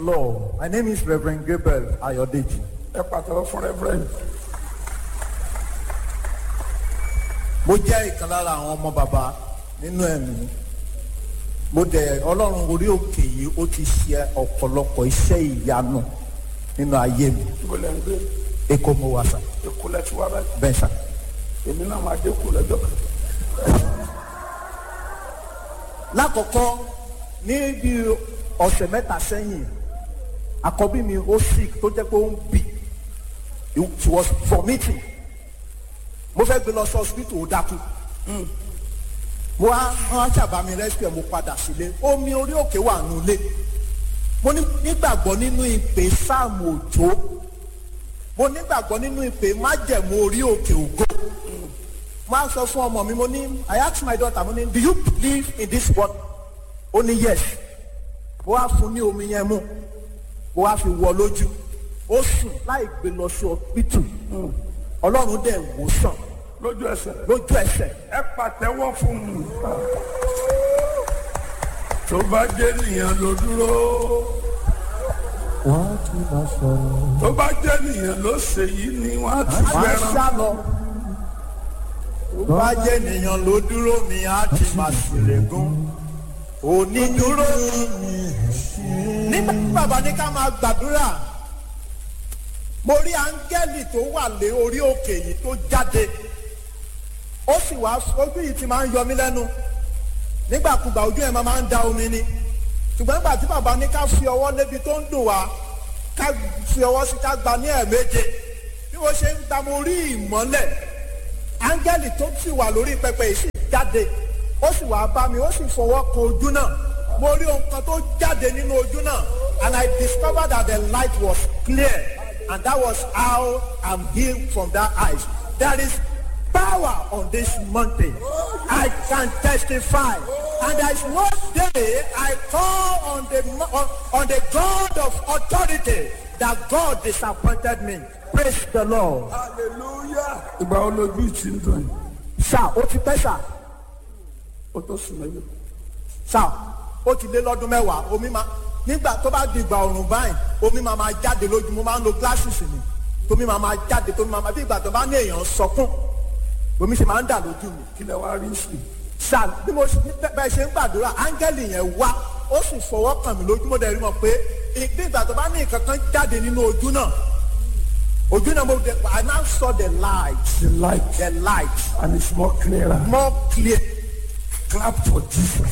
Lord. My name is Reverend Gabriel Ayodeji. ẹ pàtàkì fún reverend Mo jẹ́ ìkan lára àwọn ọmọ bàbá nínú ẹ̀mí. Mo dẹ̀ Ọlọ́run orí òkè yìí ó ti ṣe ọ̀pọ̀lọpọ̀ iṣẹ́ ìyanu nínú ayé mi. ibo lẹ́ ń gbé Èkó mo wà sà, èkó lẹ́ ti wá báyìí bẹ́ẹ̀ sà. èmi náà máa dé kó lẹ́jọ́ kan Lákọ̀ọ́kọ́ ní bí ọ̀sẹ̀ mẹ́ta sẹ́yìn, àkọ́bí mi ó sick tó jẹ́ pé ó ń bì. She was vomiting. Mo fẹ́ gbé lọ sí hospital ó dákú. mo wá wọn ṣàbá mi rescue mo padà sílé omi orí òkè wà nulẹ̀ mo ní- nígbàgbọ́ nínú ìpè sáàmù òjò mo nígbàgbọ́ nínú ìpè májẹ̀mú orí òkè ògo mo á sọ fún ọmọ mi mo ní I ask my daughter mo ní do you believe in this word ó ní yes mo wá fún ní omi yẹn mú mo wá fi wọ lójú ó sùn láì gbé lọ sí ọpítù ọlọ́run dẹ̀ wò sàn lójú ẹsẹ̀ lójú ẹsẹ̀ ẹ pàtẹ́wọ́ fún mi tó bá jẹ́ nìyẹn ló dúró wọ́n á tún máa sọ̀rọ̀. tó bá jẹ́ nìyẹn ló ṣe yìí ni wọ́n á ti máa fẹ́ràn sá lọ. tó bá jẹ́ ènìyàn ló dúró mi á ti máa ṣèlégún. onídúró nígbà tí bàbá ní ká máa gbàdúrà mo rí áńgẹ́lì tó wà lé orí òkè yìí tó jáde ó sì wá ojú yìí ti máa ń yọ mí lẹ́nu nígbàkúgbà ojú ẹ̀ máa ń da omi ni ṣùgbọ́n nígbà tí bàbá ní ká fi ọwọ́ lébi tó ń dùn wá ká fi ọwọ́ sí ká gba ní ẹ̀ẹ̀méje bí wọ́n ṣe ń gba mo rí ìmọ́lẹ̀ áńgẹ́lì tó sì wà lórí pẹpẹ yìí sì jáde ó sì wá bá mi ó sì fọwọ́ kan ojú náà mo rí ohun kan tó jáde nínú ojú náà and I discovered that the light was clear and that was how I'm healed from that eyes there is power on this mountain I can testify and there is one day I call on the mo- on, on the God of authority that God disappointed me praise the Lord. hallelujah ìgbà wo lójú ti ń dùn yìí sá ó ti pẹ́ sá ó tó sùn mẹ́jọ sá ó ti lé lọ́dún mẹ́wàá omi máa nígbà tó bá di ìgbà ọ̀rùn báyìí omi máa máa jáde lójú mo máa ń lo glasses mi tómi máa máa jáde tómi máa máa bí ìgbà tó bá ní èèyàn sọkún omi ṣe máa ń dà lójú mi kí lẹ wá rí sí sá bí mo ṣe bẹ́ẹ̀ ṣe ń gbàdúrà áńgẹ́lì yẹn wá ó sì fọwọ́ kàn mí lójú mo dẹ̀ rí mọ̀ pé bí ìgbà tó bá ní nǹkan kan jáde nínú ojú náà ojú náà mo dẹ̀ I now saw the light the light the light and it's more clearer more clear. clap for Jesus.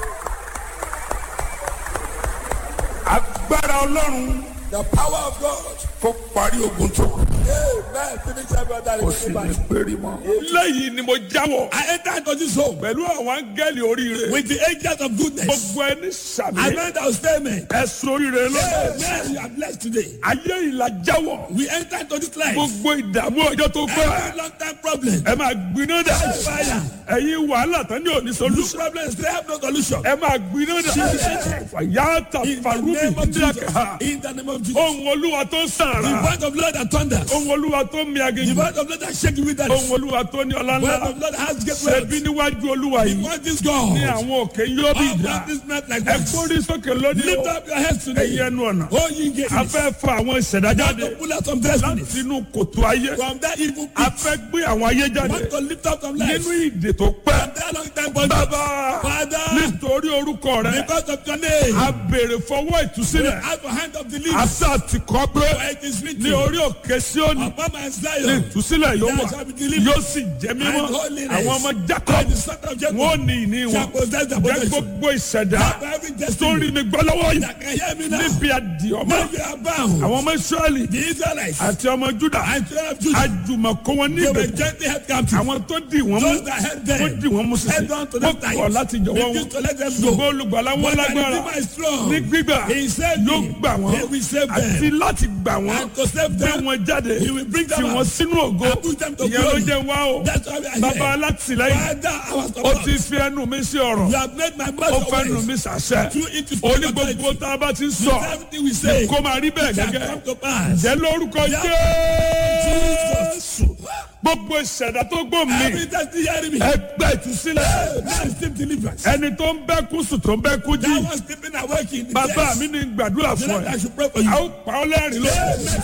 agbára ọlọ́run The power of God. kó parí ogun tó kù Amen. Finish every other kó sì ní péré mọ́. lẹ́yìn ni mo jáwọ́ I enter into this home pẹ̀lú àwọn áńgẹ́lì oríire with the angels of goodness. gbogbo ẹni sàmì I meant our statement. ẹ̀sùn oríire lọ́dọ̀ Amen. You are blessed today. ayé ìlà jáwọ́ We enter into this life. gbogbo ìdààmú ọjọ́ tó pẹ́ Every long time problem. ẹ máa gbiná dà Fire. ẹ̀yin wàhálà tán ní òní Loose solution problems. They have no solution. ẹ máa gbiná dà fàyàtà In the farubi name of Jesus. díàkà In the name of Jesus. ohun olúwa tó The sàrà voice of Lord that thunders. ohun olúwa tó mi The aginjù voice of Lord that shake you with that. ohun The olúwa tó ní ọlá voice ńlá of Lord that has great ṣẹbi wealth. níwájú olúwa The yìí voice is ní God. àwọn òkè yóò bí All ìdá God is not like ẹ this. kórìí sókè lónìí Lift o up your heads today. ẹ̀yin ẹnu ọ̀nà Oh, ye gates. a fẹ́ fa àwọn ìṣẹ̀dá Want jáde to pull out some destinies. láti inú kòtò ayé From that evil a pit. fẹ́ gbé àwọn ayé jáde Want to lift up some lives. nínú ìdè tó pẹ́ From that long time bondage. bàbá Father. nítorí orúkọ rẹ Because of your name. a béèrè fọwọ́ ìtúsílẹ̀ Out the hand of the a leaves. sá ti kọ́ pé For it is written. ní orí òkè Síónì Upon my ní Zion. ìtúsílẹ̀ yóò There wà shall be deliverance. yóò sì jẹ́ mímọ́ And holiness. àwọn ọmọ And Jacob the son of Jacob. wọn ò ní ìní wọn Shall possess the jẹ́ possession. gbogbo ìṣẹ̀dá Have every tó destiny. rí mi gbọ́ lọ́wọ́ yìí That can hear me now. níbi àdìọ́mọ́ Now you are bound. àwọn ọmọ Ísírẹ́lì The Israelites. àti ọmọ Júdà And children of Judah. àjùmọ̀kọ́ wọn They were níbẹ̀ gently held captive. àwọn tó dì wọ́n mú Those that held them. wọ́n dì wọ́n mú sísè Held on to wọ́n them tight. kọ̀ láti jọ̀wọ́ wọn Refused to let them go. ṣùgbọ́n olùgbàlà wọn But the lágbára Redeemer is strong. ní gbígbà He saved yóò me. gbà wọ́n He will save them. àti láti gbà wọ́n And to save gbé them. wọn jáde He will bring them tì out. wọ́n sínú ògo And put them to ìyẹn ló glory. jẹ́ wá o That's why we are bàbá here. alátìlẹ́yìn Father, our ó support. ti fi ẹnu mi sí ọ̀rọ̀ You have made my ó mouth fẹ́ nu always. mi sàṣẹ Through it is ó ní authority. gbogbo tá a bá ti ń sọ Everything we say. kó máa rí bẹ́ẹ̀ shall gẹ́gẹ́ come to pass. jẹ́ lórúkọ Yeah. Jésù Jesus. gbogbo ìṣẹ̀dá tó gbó mi Every time you hear me. ẹgbẹ́ ìtúsílẹ̀ Now receive deliverance. ẹni tó ń bẹ́ kú sùn tó ń bẹ́ kú jí That one sleeping awake in the bàbá church. mi ní gbàdúrà The fún Lord, I ẹ should pray for a you. ó pa ọ́ lẹ́rìn lónìí.